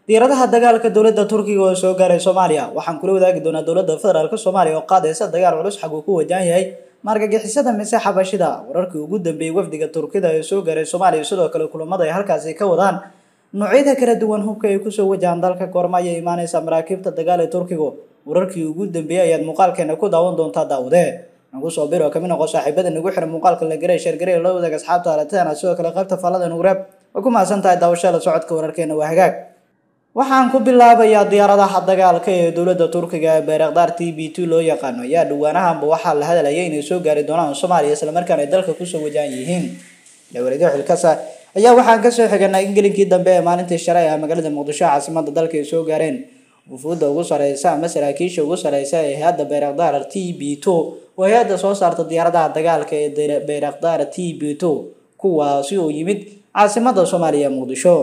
diyaaradaha dagaalka dowladda turkiga oo soo gaaray soomaaliya waxaan kula wadaagi doonaa dowladda federaalk soomaaliya oo qaadaysa dagaal culus xag uu ku wajahan yahay maargagixisada mise xabashida wararkii ugu dambeeyey wafdiga turkida ee soo gaaray soomaaliya sidoo kale kulamada ay halkaasi ka wadaan noocyada kala duwan hubka ay kusoo wajahaan dalka goorma ayay imaaneysa maraakiibta dagaal ee turkigu wararkii ugu dambeeyey ayaad muuqaalkeena ku daawan doontaa daawade nagu soo biro kamid noqo saaxiibada nagu xiran muuqaalka la garay sheergaray la wadaag asxaabta aragtidana sidoo kale qaybta faallada nugu reeb way ku mahadsan tahay daawashada socodka wararkeena waa hagaag waxaan ku bilaabayaa diyaaradaha dagaalka ee dowladda turkiga ee bayrakdaar t b two loo yaqaano ayaa dhawaanahanba waxaa la hadalaya inay soo gaari doonaan soomaaliya islamarkaana ay dalka kusoo wajahan yihiin dowladyo xilkasa ayaa waxaan kasoo xiganay in gelinkii dambe ee maalintii shalay ah magaalada muqdisho caasimada dalka ay soo gaareen wufuudda ugu sareysa ama saraakiisha ugu sareysa ee hay-adda bayrakdaar t b two oo hay-adda soo saarta diyaaradaha dagaalka ee bayrakdaar t b two kuwaasi oo yimid caasimada soomaaliya muqdisho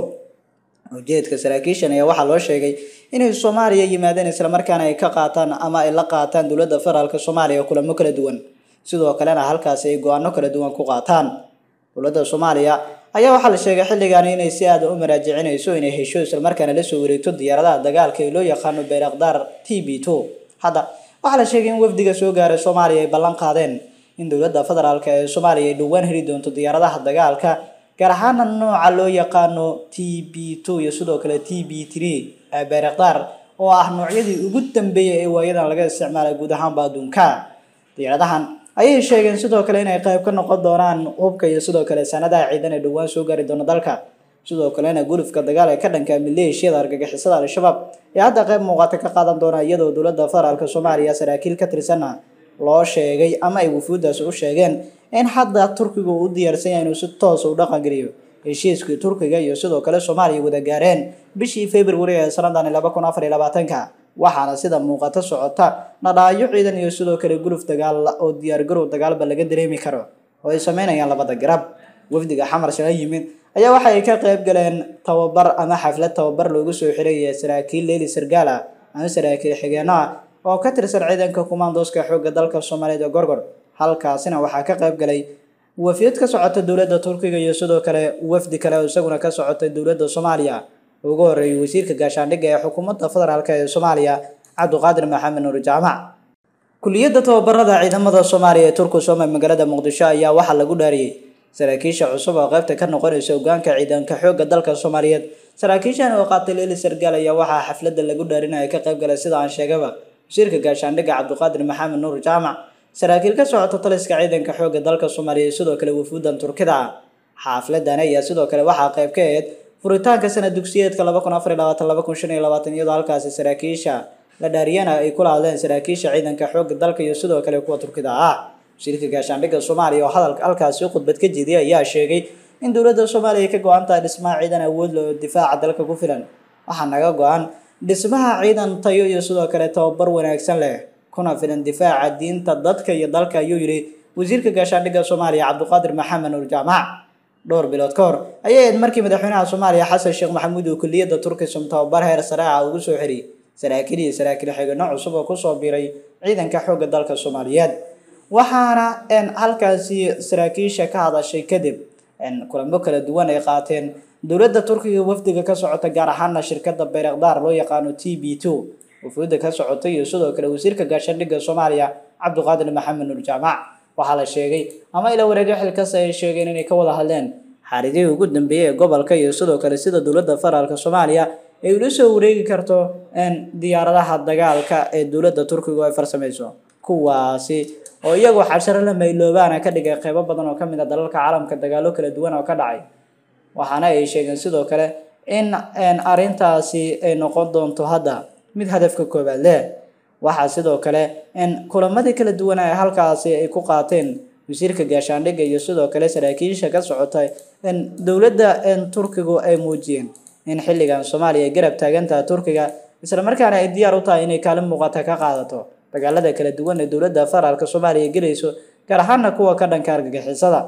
ujeedka saraakiishan ayaa waxaa loo sheegay inay soomaaliya yimaadeen islamarkaana ay ka qaataan ama ay la qaataan dowladda federaalk soomaaliya kulamo kala duwan sidoo kalena halkaasi ay go-aano kala duwan ku qaataan dowladda soomaaliya ayaa waxaa la sheegay xilligan inay si aada u maraajicinayso inay hesho islamarkaana lasoo wareegto diyaaradaha dagaalka ee loo yaqaano bayrakdaar t b two hadda waxaa la sheegay in wafdiga soo gaaray soomaaliya ay ballan qaadeen in dowladda federaalk ee soomaaliya ay dhowaan heli doonto diyaaradaha dagaalka gaar ahaana nooca loo yaqaano t b two iyo sidoo kale t b three ee bayrakdaar oo ah noocyadii ugu dambeeyay ee waayadan laga isticmaalay guud ahaanba adduunka diyaaradahan ayay sheegeen sidoo kale inay qayb ka noqon doonaan hubka iyo sidoo kale sanadaha ciidan ee dhowaan soo gaari doona dalka sidoo kalena gulufka dagaal ee ka dhanka maleeshiyada argagixisada al-shabaab ee hadda qayb muuqata ka qaadan doona iyadoo dowladda federaalk soomaaliya saraakiil ka tirsanna loo sheegay ama ay wufuuddaasi u sheegeen in hadda turkiga uu u diyaarsan yahay inuu si toosa u dhaqangeliyo heshiiskii turkiga iyo sidoo kale soomaaliya wada gaareen bishii february ee sanadani laba kun afar iyo labaatanka waxaana sida muuqato socota nadhaayo ciidan iyo sidoo kale guluf dagaal oo diyaargarow dagaalba laga dareemi karo oo ay sameynayaan labada garab wafdiga xamar shala yimid ayaa waxa ay ka qayb galeen tababar ama xaflad tababar loogu soo xiraya saraakiil leeli sargaala ama saraakiil xigeenno ah oo ka tirsan ciidanka kumaandooska xoogga dalka soomaaliyeed ee gorgor halkaasina waxaa ka qayb galay wafiyad ka socota dowladda turkiga iyo sidoo kale wafdi kale oo isaguna ka socotay dowladda soomaaliya ugu horeeyay wasiirka gaashaandhigga ee xukuumadda federaalk ee soomaaliya cabdiqaadir maxamed nuur jaamac kuliyadda tababarada ciidamada soomaaliya ee turku soome magaalada muqdisho ayaa waxaa lagu dhaariyey saraakiisha cusub oo qaybta ka noqonaysa hogaanka ciidanka xoogga dalka soomaaliyeed saraakiishan oo qaatay leeli sargaal ayaa waxaa xafladda lagu dhaarinaya ka qayb galay sida aan sheegaba wasiirka gaashaandhigga cabdiqaadir maxamed nuur jaamac saraakiil ka socota taliska ciidanka xoogga dalka soomaaliya sidoo kale wufuuddan turkida ah xaafladani ayaa sidoo kale waxaa qayb ka ahayd furitaanka sanad dugsiyeedka laba kun afar iyo labaatan laba kun shan iyo labaatan iyadoo halkaasi saraakiisha la dhaariyana ay kula hadleen saraakiisha ciidanka xoogga dalka iyo sidoo kale kuwa turkida ah wasiirka gaashaandhigga soomaaliya oo hadalka halkaasi khudbad ka jeediyay ayaa sheegay in dowladda soomaaliya ay ka go-an tahay dhismaha ciidan awood leh oo difaaca dalka ku filan waxaa naga go-an dhismaha ciidan tayo iyo sidoo kale tababar wanaagsan leh kuna filan difaaca diinta dadka iyo dalka ayuu yidhi wasiirka gaashaandhigga soomaaliya cabdiqaadir maxamed nuur jaamac dhowr bilood ka hor ayay ahayd markii madaxweynaha soomaaliya xasan sheekh maxamuud uu kuliyadda turkisum tababar heer sare ah ugu soo xiriyey saraakiil iyo saraakiil xigano cusub oo kusoo biiray ciidanka xoogga dalka soomaaliyeed waxaana halkaasi saraakiisha ka hadashay kadib kulamo kala duwan ay qaateen dowladda turkiga wafdiga ka socota gaar ahaana shirkadda bayrakdaar loo yaqaano t b two wufuudda ka socotay iyo sidoo kale wasiirka gaashaandhigga soomaaliya cabdiqaadir maxamed nuur jaamac waxaa la sheegay ama ila wareegyo xilkasta ay sheegeen inay ka wada hadleen xaaridihii ugu dambeeyey ee gobolka iyo sidoo kale sida dowladda federaalk soomaaliya ay ula soo wareegi karto diyaaradaha dagaalka ee dowladda turkiga ay farsameyso kuwaasi oo iyagoo xasharo la mayloobaana ka dhigay qeybo badan oo kamid a dalalka caalamka dagaalo kala duwan oo ka dhacay waxaana ay sheegeen sidoo kale in arrintaasi ay noqon doonto hadda mid hadafka koobaad leh waxaa sidoo kale kulamadii kala duwana ee halkaasi ay ku qaateen wasiirka gaashaandhigga iyo sidoo kale saraakiisha ka socota dowladda turkigu ay muujiyeen in xilligan soomaaliya ay garab taagantaha turkiga islamarkaana ay diyaar u tahay inay kaalin muuqata ka qaadato dagaalada kala duwan ee dowladda federaalk soomaaliya gelayso gaar ahaana kuwa ka dhanka argagixisada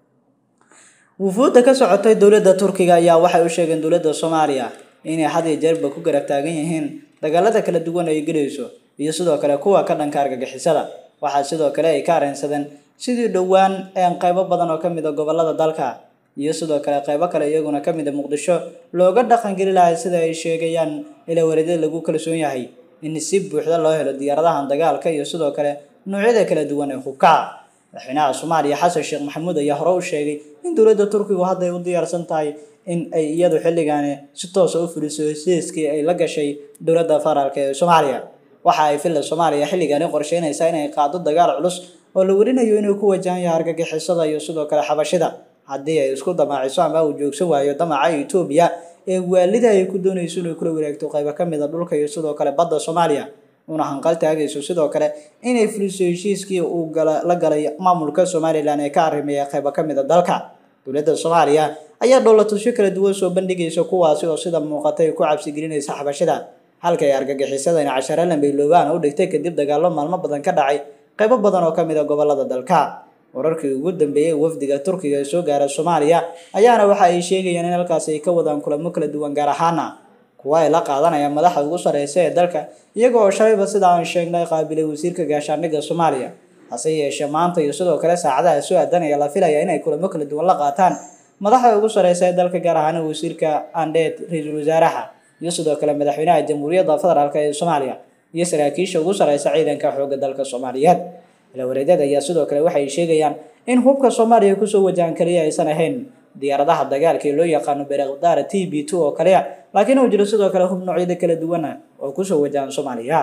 wufuudda ka socotay dowladda turkiga ayaa waxay u sheegeen dowladda soomaaliya inay had iyo jeerba ku garab taagan yihiin dagaalada kala duwan ay gelayso iyo sidoo kale kuwa ka dhanka argagixisada waxaa sidoo kale ay ka areensadeen sidii dhowaan qaybo badan oo kamid a gobolada dalka iyo sidoo kale qeybo kale iyaguna ka mid a muqdisho looga dhaqangeli lahay sida ay sheegayaan ilaa wareedyada lagu kalsoon yahay in si buuxda loo helo diyaaradahan dagaalka iyo sidoo kale noocyada kala duwan ee hubka madaxweynaha soomaaliya xasan sheekh maxamuud ayaa hore u sheegay in dowladda turkigu hadday u diyaarsan tahay in ay iyadu xilligaani si toosa u fuliso heshiiskii ay la gashay dowladda federaalk ee soomaaliya waxa ay filla soomaaliya xilligaani qorsheynaysaa inay qaado dagaal culus oo la werinayo inuu ku wajahan yahay argagixisada iyo sidoo kale xabashida haddii ay isku damaaciso ama uu joogsan waayo damaca etoobiya ee waalida ay ku doonayso inay kula wareegto qaybo ka mid a dhulka iyo sidoo kale badda soomaaliya una hanqal taagayso sidoo kale inay fuliso heshiiskii uu la galay maamulka somalilan ee ka arrimeeya qaybo ka mid a dalka dowladda soomaaliya ayaa dhowlatusyo kala duwan soo bandhigaysa kuwaasi oo sida muuqatay ku cabsigelinaysa xabashida halka ay argagixisadani cashare lambeyloobaana u dhigtay kadib dagaallo maalmo badan ka dhacay qaybo badan oo ka mid a gobolada dalka wararkii ugu dambeeyey wafdiga turkiga ee soo gaara soomaaliya ayaana waxa ay sheegayaan in halkaasi ay ka wadaan kulamo kala duwan gaar ahaana kuwa ay la qaadanayaan madaxda ugu sarreysa ee dalka iyaga oo shalayba sida aan sheegnay qaabilay wasiirka gaashaandhigga soomaaliya hase yeeshee maanta iyo sidoo kale saacadaha soo aadanaya la filaya inay kulamo kala duwan la qaataan madaxda ugu sarreysa ee dalka gaar ahaan wasiirka andheed ra-iisul wasaaraha iyo sidoo kale madaxweynaha jamhuuriyadda federaalk ee soomaaliya iyo saraakiisha ugu sarreysa ciidanka xoogga dalka soomaaliyeed ilawareedyada ayaa sidoo kale waxay sheegayaan in hubka soomaaliya kusoo wajahan kaliya aysan ahayn diyaaradaha dagaalka ee loo yaqaano berekdaara t b two oo kaliya laakiin uu jiro sidoo kale hub noocyada kala duwana oo kusoo wajahan soomaaliya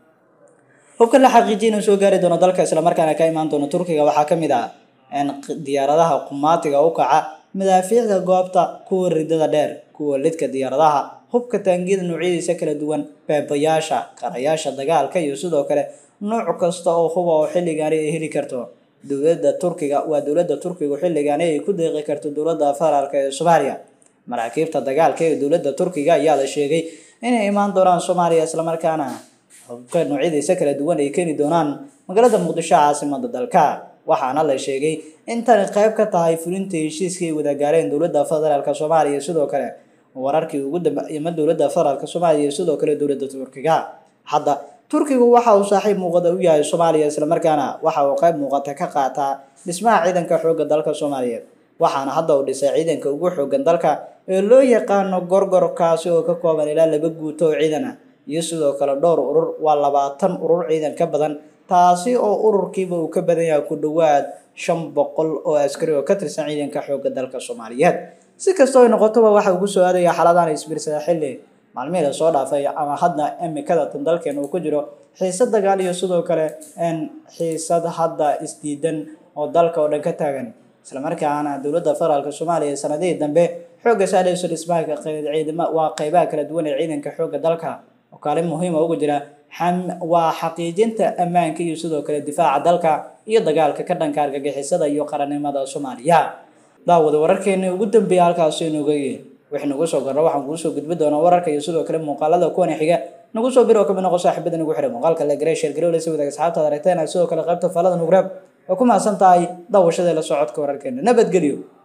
hubkan la xaqiijiyay inuu soo gaari doono dalka islamarkaana ka imaan doono turkiga waxaa ka mid ah diyaaradaha qumaatiga u kaca madaafiicda goobta kuwa ridada dheer kuwa lidka diyaaradaha hubka taangiyada noocyadiisa kala duwan beebayaasha qarayaasha dagaalka iyo sidoo kale nooc kasta oo huba oo xilligaani ay heli karto dowladda turkiga waa dowladda turkigu xilligaani ay ku deeqi karto dowladda federaalk ee soomaaliya maraakiibta dagaalka ee dowladda turkiga ayaa la sheegay inay imaan doonaan soomaaliya islamarkaana hubka noocyadiisa kala duwan ay keeni doonaan magaalada muqdisho caasimada dalka waxaana la sheegay in tani qayb ka tahay fulinta heshiiskii ay wada gaareen dowladda federaalk soomaaliya sidoo kale wararkii ugu dambeeyma dowladda federaalk soomaaliya iyo sidoo kale dowladda turkiga hadda turkigu waxa uu saaxiib muuqada u yahay soomaaliya islamarkaana waxa uu qayb muuqata ka qaataa dhismaha ciidanka xoogga dalka soomaaliyeed waxaana hadda uu dhisay ciidanka ugu xooggan dalka ee loo yaqaano gorgorkaasi oo ka kooban ilaa laba guuto oo ciidan ah iyo sidoo kale dhowr urur waa labaatan urur ciidan ka badan taasi oo ururkiiba uu ka badan yahay ku dhowaad shan boqol oo askari oo ka tirsan ciidanka xoogga dalka soomaaliyeed si kastoo ay noqotoba waxa ugu soo aadaya xaaladaan isbiirsada xilli maalmihii lasoo dhaafay ama hadda imikada tan dalkeena uu ku jiro xiisad dagaal iyo sidoo kale xiisad hadda isdiidan oo dalka oo dhan ka taagan islamarkaana dowladda federaalk soomaaliya sanadihii dambe xoogga saadhayso dhismaha ciidama waa qeybaha kala duwan ee ciidanka xoogga dalka oo kaalin muhiima ugu jira waa xaqiijinta ammaanka iyo sidoo kale difaaca dalka iyo dagaalka ka dhanka argagixisada iyo qarannimada soomaaliya daawada wararkeeni ugu dambeeya halkaasi inuga yihin wix nagu soo gorno waxaan kuu soo gudbi doonaa wararka iyo sidoo kale muuqaalada kuwan xiga nagu soo bir oo kamid noqo saaxiibada nagu xihay muuqaalka la garay sheer garow la sii wadaag asxaabtaada aragteen sidoo kale qaybta falada nugraab waa ku mahadsan tahay daawashada la socodka wararkeena nabadgelyo